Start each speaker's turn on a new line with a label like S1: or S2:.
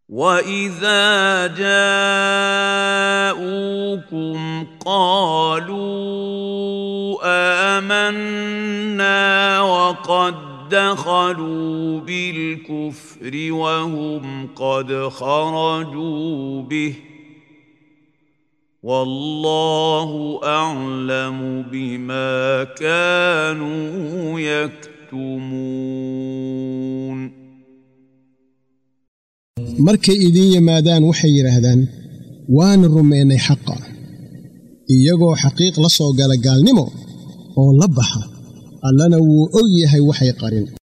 S1: واذا جاءوكم قالوا امنا وقد دخلوا بالكفر وهم قد خرجوا به والله اعلم بما كانوا يكتمون
S2: markay idiin yimaadaan waxay yidhaahdaan waana rumaynay xaqa iyagoo xaqiiq la soo gala gaalnimo oo la baxa allana wuu og yahay waxay qarin